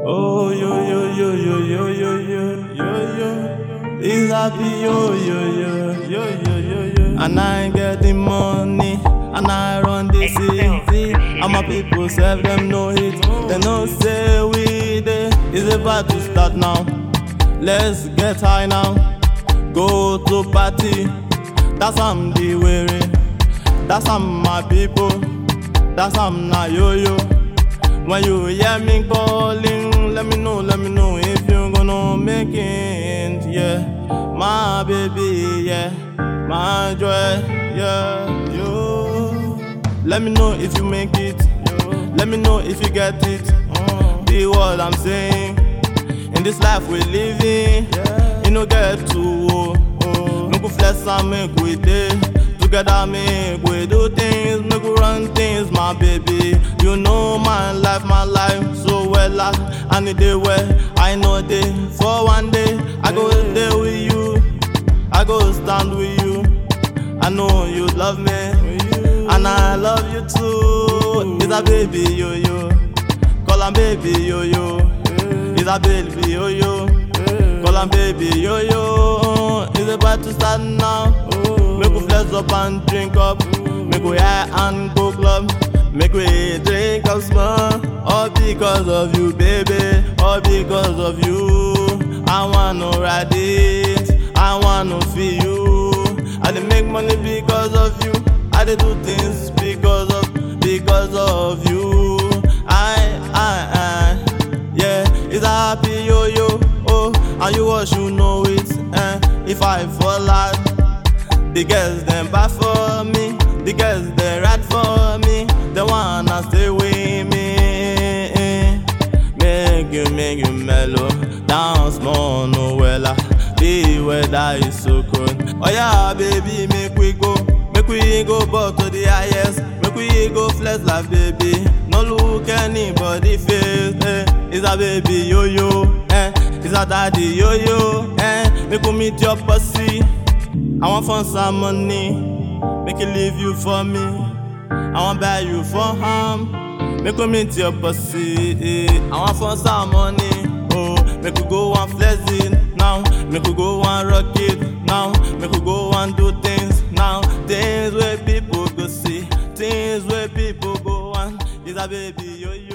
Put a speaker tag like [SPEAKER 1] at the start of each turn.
[SPEAKER 1] Oh yo yo yo yo yo yo yo yo yo. It's happy yo yo yo yo yo yo yo. And I get the money and I run the city. And my people serve them no hit. They no say we there. It's about to start now. Let's get high now. Go to party. That's I'm the wearing. That's I'm my people. That's I'm na yo yo. When you hear me calling, let me know, let me know if you gonna make it. Yeah, my baby, yeah, my joy, yeah, yo. Let me know if you make it. Let me know if you get it. Be what I'm saying. In this life we living, you no get to. Oh, oh. Make we flex and make we day. Together make we do things, make we run things, my baby. You know my life, my life so well. I, I need the way, I know day. For one day, I go there with you, I go stand with you. I know you love me, and I love you too. It's a baby yo yo, call am baby yo yo. It's a baby yo yo, call am baby yo yo. It's about to start now. Make we flex up and drink up. Make we high and go club. Make we drink up small. All because of you, baby. All because of you. I wanna ride it. I wanna feel you. I dey make money because of you. I dey do things because of because of you. I I I yeah. It's a happy yo yo oh, and you was you know it. Eh. If I fall out. The girls them bad for me, the girls they ride for me, they wanna stay with me. Make you, make you mellow, dance more no wella. The weather is so cold. Oh yeah, baby, make we go, make we go back to the highest, make we go flex like baby. No look anybody face, eh. It's a baby yo yo, eh. It's a daddy yo yo, eh. Make we meet your pussy. I want fun some money, make it leave you for me. I want buy you for harm, make we meet your pussy. eh. I want fun some money, oh, make we go and flex it now, make we go and rock it now, make we go and do things now, things where people go see, things where people go on. Is a baby yo yo.